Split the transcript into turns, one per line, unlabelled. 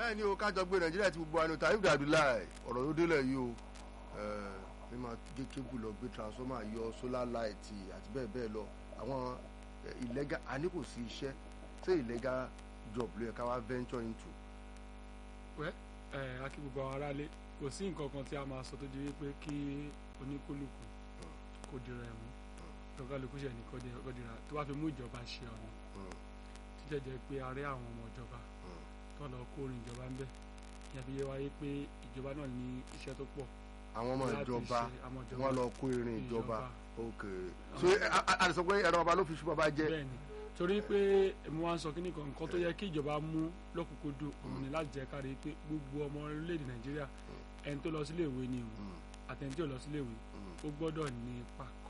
bẹ́ẹ̀ ni o kájọ gbé nàìjíríà ti gbogbo àná tàbí Abdullahi ọ̀rọ̀ ló délẹ̀ yìí o mi máa gé kébù lọ gbé transformer yọ solar light àti bẹ́ẹ̀ bẹ́ẹ̀ lọ àwọn illegal àní kò sí iṣẹ́ ṣé illegal job ló yẹ ká wá venture into.
wẹ́ ẹ̀ akí gbogbo àwọn aráalé kò sí nǹkan kan tí a máa sọ tó di wípé kí oníkúlùkù kó dira ẹ̀ mú lọ́kàlùkù ṣẹ̀ ní kó dira tó bá fi mú ìjọba ṣe ọ̀nà títẹ̀ jẹ́ pé a rí àwọn ọmọ ìjọba tó lọ kó orin ìjọba ń bẹ̀ ìyẹn fi yé wáyé pé ìjọba náà ní iṣẹ́ tó pọ̀
àwọn ọmọ
láti
ìjọba
ṣe àwọn ìjọba
wọn lọ kó irin ìjọba
ìjọba.
ok so a lè sọ pé ẹ̀rọ ọba ló fi ṣùgbọ́n bá jẹ́
bẹ́ẹ̀ni torí pé mo wá ń sọ kíní kan nǹkan tó yẹ kí ìjọba mú lọ́kùnkúndùn òun ni láti jẹ́ kárí pé gbogbo ọmọ orílẹ̀-èdè nàìjíríà ẹni tó lọ sílé ìwé ni o àtẹni tí ò lọ sílé ìwé ó gbọ́dọ̀ ní ipa